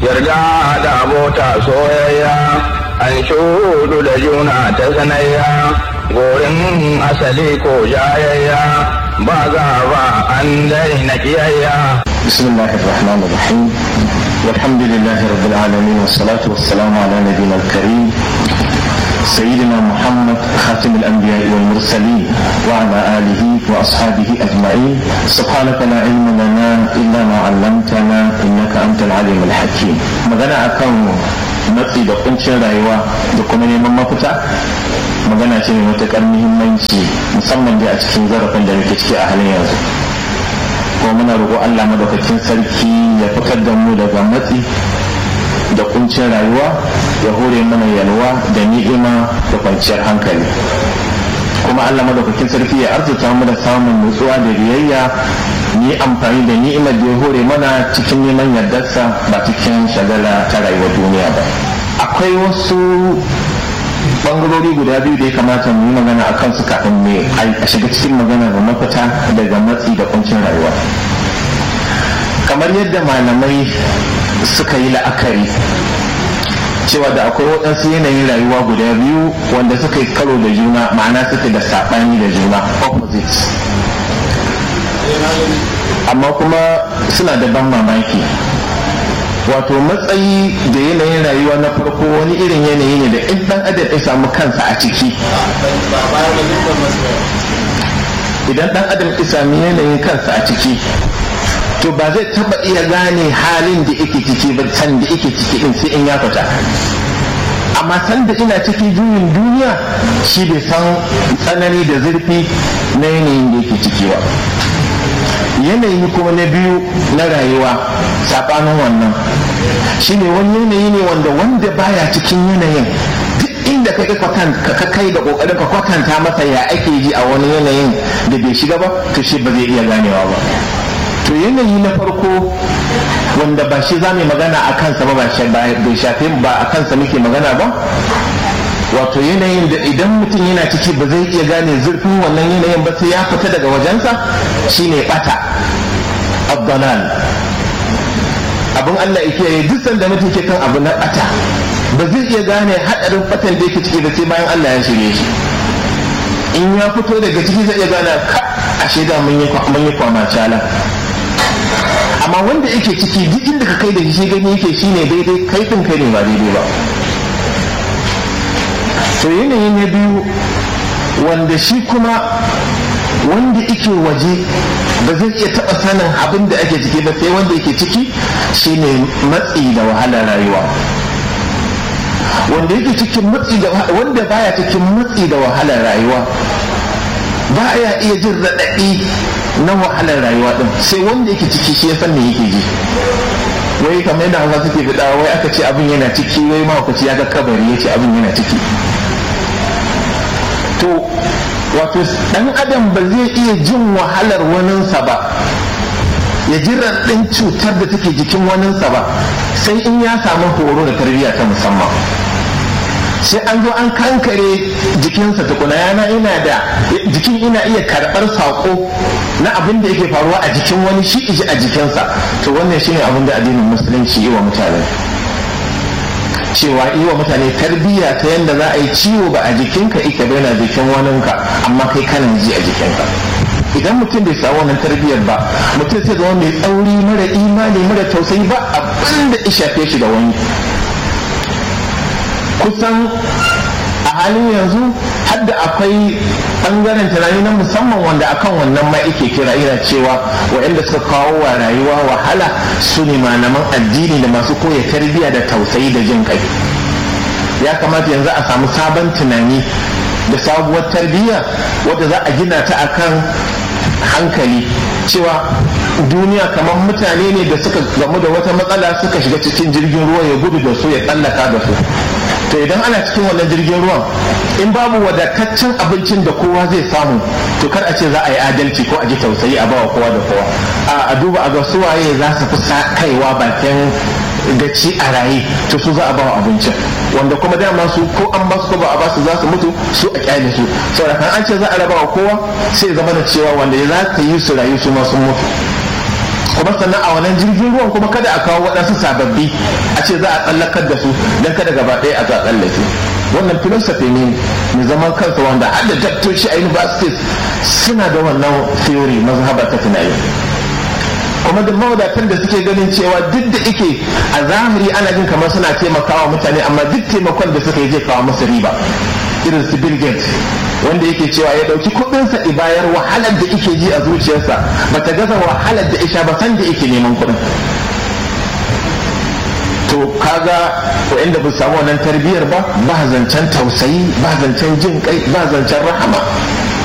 yarda da abota soyayya an shudu da juna ta sanayya gorin asali ko jayayya ba za ba an daina kiyayya بسم الله الرحمن الرحيم والحمد لله رب العالمين والصلاة والسلام على نبينا الكريم سيدنا محمد خاتم الأنبياء والمرسلين وعلى آله وأصحابه أجمعين سبحانك لا علم لنا إلا ما علمتنا إنك أنت العليم الحكيم magana akan matsi da kuncin rayuwa da kuma neman mafita magana ce mai matuƙar muhimmanci musamman da a cikin zarafin da muke ciki a halin yanzu kuma muna roƙo Allah madaukakin sarki ya fitar da mu daga matsi da kuncin rayuwa ya hore mana yalwa da ni'ima da kwanciyar hankali kuma Allah madaukakin sarki ya arzuta mu da samun nutsuwa da biyayya ni amfani da ni'imar da ya hore mana cikin neman yardarsa ba cikin shagala ta rayuwar duniya ba akwai wasu bangarori guda biyu da ya kamata mu yi magana a kansu kafin mu a shiga cikin magana da mafita daga matsi da kuncin rayuwa kamar yadda malamai suka yi la'akari cewa da akwai waɗansu yanayin rayuwa guda biyu wanda suka yi karo da juna ma'ana suke da saɓani da juna opposites amma kuma suna da ban mamaki wato matsayi da yanayin rayuwa na farko wani irin yanayi ne da in dan adam ya samu kansa a ciki idan dan adam ya sami yanayin kansa a ciki to ba zai taba iya gane halin da yake ciki ba san da yake ciki din sai in ya fita amma san da ina ciki juyin duniya shi bai san tsanani da zurfi na yanayin da yake ciki ba yanayi kuma na biyu na rayuwa saɓanin wannan shine wani yanayi ne wanda wanda baya cikin yanayin duk inda ka ka kai da kokarin ka kwatanta masa ya ake ji a wani yanayin da bai shiga ba to shi ba zai iya ganewa ba to yanayi na farko wanda ba shi za mu magana a kansa ba bai shafe ba a kansa muke magana ba wato yanayin da idan mutum yana ciki ba zai iya gane zurfin wannan yanayin ba sai ya fita daga wajensa shine bata abdalal abin Allah yake yi duk sanda mutum ke kan abu na bata ba zai iya gane hadarin batan da yake ciki da sai bayan Allah ya shirye shi in ya fito daga ciki zai iya gane ka a shaida mun yi kwama cala amma wanda yake ciki duk inda ka kai da shi gani yake shine daidai kai din kai ne ba daidai ba to yanayi na biyu wanda shi kuma wanda yake waje ba zai iya taɓa sanin abin da ake ciki ba sai wanda yake ciki shine matsi da wahalar rayuwa wanda yake cikin matsi da wanda baya cikin matsi da wahalar rayuwa ba ya iya jin raɗaɗi na wahalar rayuwa ɗin sai wanda yake ciki shi ya san me yake ji wai kamar yadda hausa suke fida wai aka ce abin yana ciki wai mahaukaci ya ga kabari ya ce abin yana ciki to wato dan adam ba zai iya jin wahalar waninsa ba ya ji raɗin cutar da take jikin waninsa ba sai in ya samu horo da tarbiyya ta musamman sai an zo an kankare jikinsa tukuna yana ina da jikin ina iya karɓar saƙo na abin da yake faruwa a jikin wani shi iji a jikinsa to wannan shine abin da addinin musulunci yi wa mutane cewa yi wa mutane tarbiyya ta yadda za a yi ciwo ba a jikinka ike bai na jikin waninka amma kai kana ji a jikinka idan mutum bai samu wannan tarbiyyar ba mutum sai zama mai tsauri mara imani mara tausayi ba abin da ya shafe shi da wani kusan a halin yanzu hadda akwai bangaren tunani na musamman wanda akan wannan ma ake kira ina cewa waɗanda suka kawo wa rayuwa wahala su ne malaman addini da masu koya tarbiyya da tausayi da jin kai ya kamata yanzu a samu sabon tunani da sabuwar tarbiyya wadda za a gina ta akan hankali cewa duniya kamar mutane ne da suka gamu da wata matsala suka shiga cikin jirgin ruwa ya gudu da su ya tsallaka da su to idan ana cikin wannan jirgin ruwan in babu wadataccen abincin da kowa zai samu to kar a ce za a yi adalci ko a ji tausayi a bawa kowa da kowa a duba a ga suwaye za su fi kaiwa bakin gaci a raye to su za a bawa abincin wanda kuma dama su ko an ba su ko ba a ba su za su mutu su a kyale su saboda kan an ce za a raba wa kowa sai zama da cewa wanda za ta yi su rayu su ma sun mutu kuma sannan a wannan jirgin ruwan kuma kada a kawo waɗansu sababbi a ce za a tsallakar da su don kada gaba ɗaya a tsallake wannan philosophy ne mai zaman kansa wanda har da daktoci a universities suna da wannan theory mazhaba ta tunani kuma da mawadatan da suke ganin cewa duk da ike a zahiri ana jin kamar suna taimakawa mutane amma duk taimakon da suka yi zai kawo musu riba irin su Bill Gates wanda yake cewa ya dauki kudinsa bayar wahalar da yake ji a zuciyarsa bata gaza wahalar da isha ba san da yake neman kudin to kaga inda ba samu wannan tarbiyyar ba ba zancen tausayi ba zancen jin kai ba zancen rahama